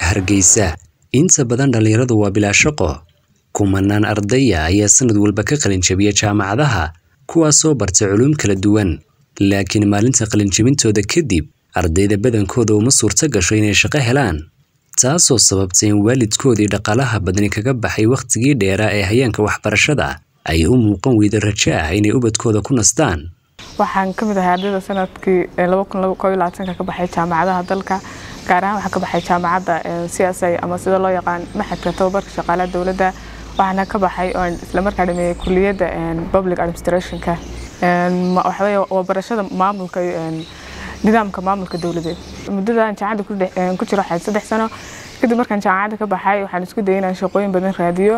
Hargeysa inta badan dhalinyaradu waa bilaa shaqo kumanaan ardaya ayaa sanad walba ka qalin jabiya jaamacadaha kuwaasoo bartay culuum kala duwan laakiin maalinta qalinjabintooda kadib ardayda badankooda uma suurto gasho inay shaqo helaan taasoo sababtay in waalidkoodii dhaqaalaha badani kaga baxay wakhtigii dheeraa ee hayaanka waxbarashada ay u muuqan weyda rajo ah inay ubadkooda ku nastaan waxaan ka mid ahay ardayda sanadkii ka baxay jaamacadaha dalka gaar ahaan waxaa ka baxay jaamacadda c s a ama sida loo yaqaan maxadka tababarka shaqaalaha dowladda waxaana ka baxay oon islamarkaa dhameeyey kuliyadda public administrationka waxaweye waa barashada maamulka nidaamka maamulka dowladeed muddadan jaamacadda ku jiro waxay saddex sano kadib markaan jaamacadda ka baxay waxaan isku dayay inaan shaqooyin badan raadiyo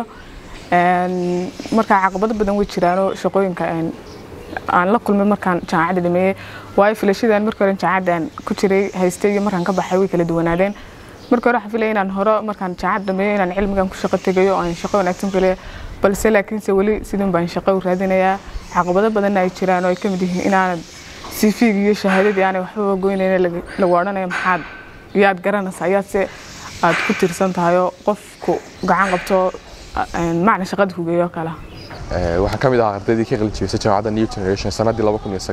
markaa caqabado badan way jiraanoo shaqooyinka aan la kulmay markaan jaamacadda dhameeyey waayo filashadaan markii hore jaamacaddan ku jiray haystay iyo markaan ka baxay way kala duwanaadeen markii hore waxaan filaya inaan hore markaan jaamacad dhameeyo inaan cilmigan ku shaqo tegayo oo aan shaqo wanaagsan geliyo balse laakiinse weli sidin baan shaqo u raadinayaa caqabado badanna ay jiraan oo ay ka mid yihiin inaanad cv-gi iyo shahaadadii aanay waxbaba goynayn lagu odhanayo maxaad yaad garanaysaa yaad se aad ku tiirsan tahay oo qofku gacan qabto macna shaqada kugeeyo kale waxaan ka mid ahaa ardaydii ka qalin jebisay jaamacadda new generation sanadii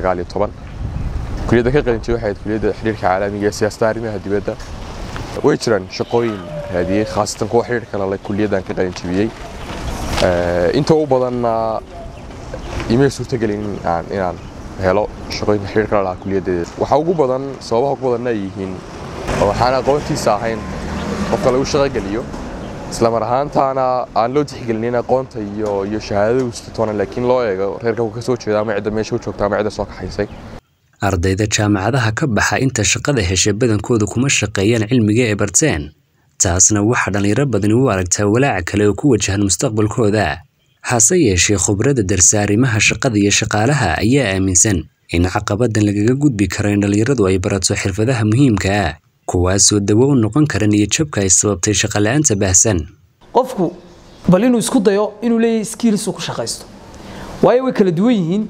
kuliyadda ka qalin jebay waxay ahayd kuliyadda xiriirka caalamiga ee siyaasadda arrimaha dibadda way jiraan shaqooyin raadiyey khaasatan kuwa xiriirka lale kuliyaddan ka qalin jebiyey inta u badanna imay suurtagelin inaan helo shaqooyinka xiriirka la lahaa kuliyaddeeda waxa ugu badan sababaha ugu badanna ay yihiin waxaan aqoontiisa ahayn qofka lagu shaqogeliyo isla mar ahaantaana aan loo tixgelinin aqoonta iyo iyo shahaadada ustatoona laakiin loo eego reerka ka soo jeeda ama cidda meesha u joogta ama cidda soo kaxaysay ardayda jaamacadaha ka baxa inta shaqada hesha badankooda kuma shaqeeyaan cilmiga ay barteen taasna waxaa dhallinyaro badani u aragtaa walaaca kale oo ku wajahan mustaqbalkooda hase yeeshee khubradda darsa arrimaha shaqada iyo shaqaalaha ayaa aaminsan in caqabadan lagaga gudbi karo in dhallinyaradu ay barato xirfadaha muhiimka ah kuwaasoo dawo u noqon kara niyadjabka ay sababtay shaqola'aanta baahsan qofku bal inuu isku dayo inuu leeyahay skiilsuu ku shaqaysto waayo way kala duwan yihiin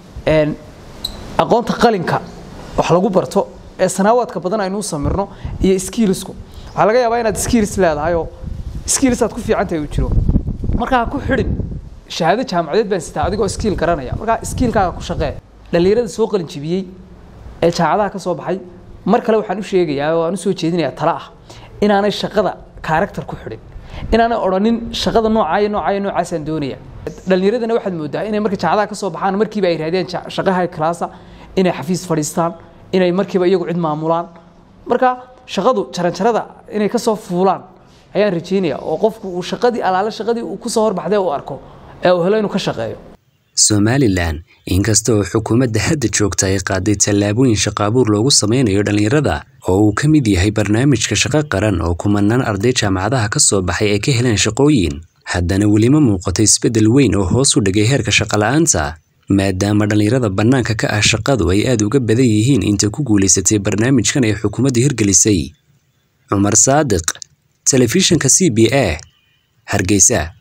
aqoonta qalinka wax lagu barto ee sanaawaadka badan aynu u samirno iyo skiilsku waxaa laga yaabaa inaad skiils leedahay oo skiils aad ku fiican tahay uu jiro markaa ku xidhin shahaado jaamacadeed baan sitaa adigoo skiil garanaya markaa skiilkaaga ku shaqee dhallinyarada soo qalin jebiyey ee jaamacadaha ka soo baxay mar kale waxaan u sheegayaa oo aan u soo jeedinayaa tala ah inaanay shaqada karakter ku xidhin inaanay odhanin shaqada noocaa iyo noocaa iyo noocaasaan doonaya dhallinyaradana waxaad moodaa inay marka jaamacadaha ka soo baxaan markiiba ay raadiyaan shaqaha classa inay xafiis fadhiistaan inay markiiba iyagu cid maamulaan marka shaqadu jaranjarada inay ka soo fuulaan ayaan rajeynaya oo qofku uu shaqadii alaale shaqadii uu ku soo horbaxday uu arko ee uu helo inuu ka shaqeeyo somalilan inkasta oo xukuumadda hadda joogta ay qaaday tallaabooyin shaqaabuur loogu sameynayo dhallinyarada oo uu ka mid yahay barnaamijka shaqo qaran oo kumanaan arday jaamacadaha ka soo baxay ay ka heleen shaqooyin haddana welima muuqato isbeddel weyn oo hoos u dhigay heerka shaqola'aanta maadaama dhallinyarada bannaanka ka ah shaqadu ay aad uga badan yihiin inta ku guulaysatay barnaamijkan ay xukuumadda hirgelisay cumar saadiq telefishinka c b a hargeysa